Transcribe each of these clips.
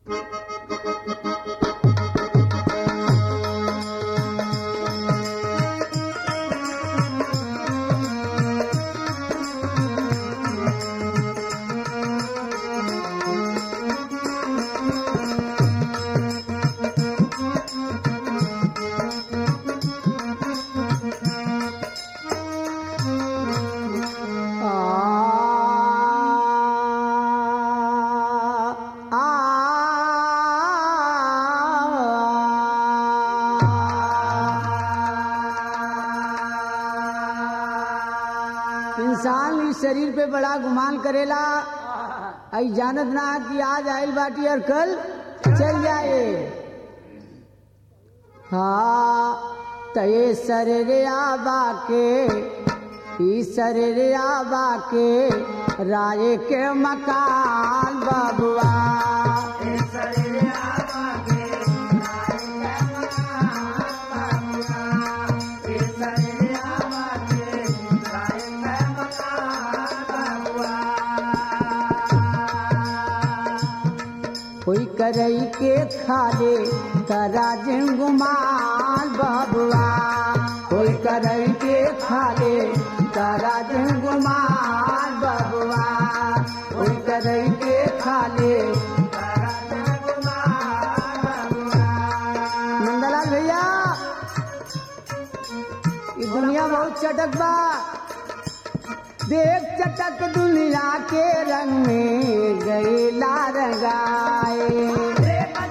इंसान इस शरीर पे बड़ा गुमान करेला आई जानत ना कि आज आइल बाटी और कल चल जाए हाँ तये सरे आबा के ई सरे आबा के राय के मकान बबुआ कोई करई के खाले कराज गुमाल बबुआ कोई करई के खाले कराज गुमाल बबुआ कोई करई के खाले नंदलाल भैया ये दुनिया बहुत चटक बा देख चटक दुनिया के रंग में गैला रंगाए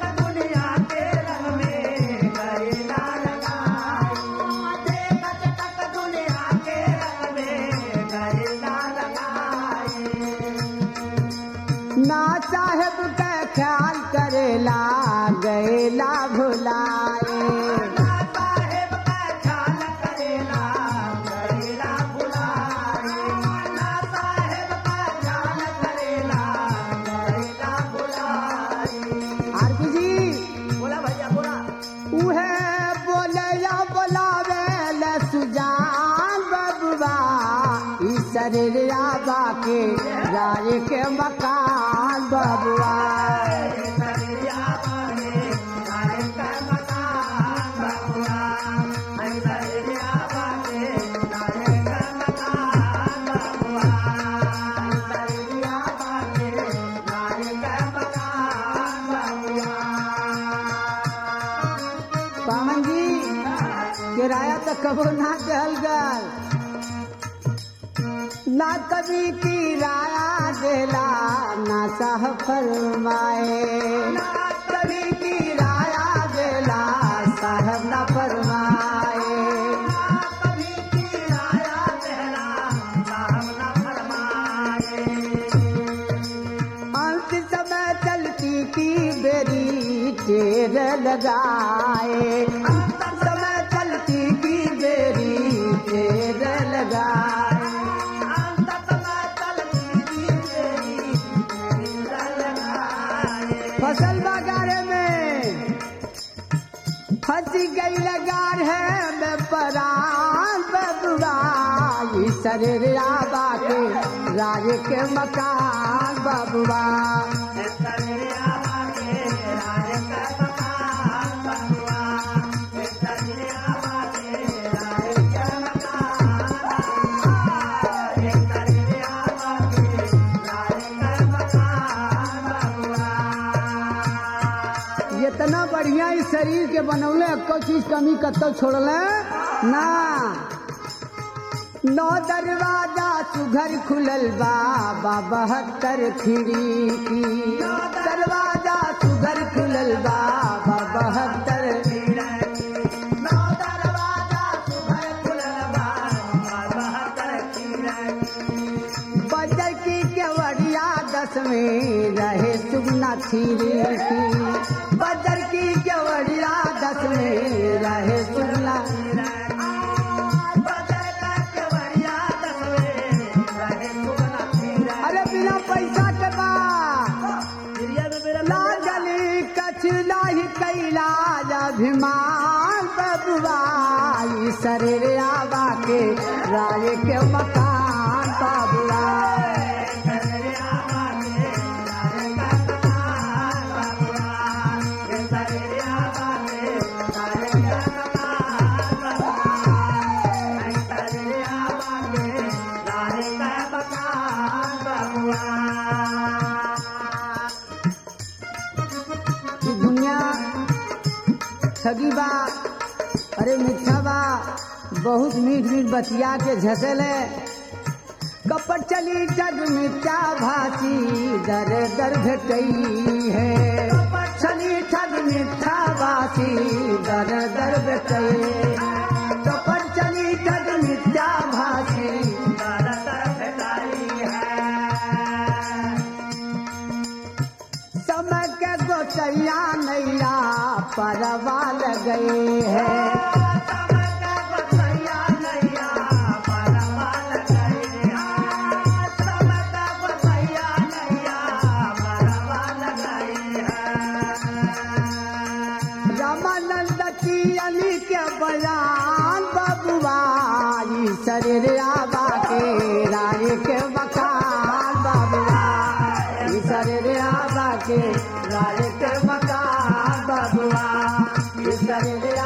ना साहेब का ख्याल करेला गैला भुलाए आरती जी बोला भैया बोला उहे बोले या बोलावे ले सुजान बबुआ ई शरीर आबा के राय के मकान बबुआ पावन जी किराया तो कबो ना कहल गल ना कभी किराया देला ना साह फरमाए ना कभी किराया देला साहब ना फरमाए अंत समय चलती की बेरी टेर लगाए अंत समय चलती की बेरी टेर लगाए फसल बागारे में फंसी गई लगार है मैं परान बबुआ ई शरीर आबा के राज के मकान बबुआ इतना बढ़िया इस शरीर के बनौले को चीज कमी कतो छोड़ले ना नौ दरवाजा सुघर खुलल बा बा बहत्तर खिड़की दरवाजा सुघर खुलल बा बा बहत्तर बजर की केवड़िया दस में रहे सुगना खीरी बजर की केवड़िया दस में रहे सुगना अरे बिना पैसा के बा लाजली कछला ही कैलाज अभिमान बबुआ ई शरीर आबा के राय के मकान बबुआ अरे मिठा बा बहुत मीठ मीठ बतिया के झसेले कपट चली जग मिथ्या भाषी दर दर भेटई है कपट चली ठग मिथ्या भाषी दर दर भेटई कपट चली ठग मिथ्या भाषी दर दर भेटई है समय के गोचैया नैया परवा गए हैं रामानंद की अली के बयान बबुआ ई शरीर आबा के राय के मकान बबुआ ई शरीर आबा के राय के मकान बबुआ ई शरीर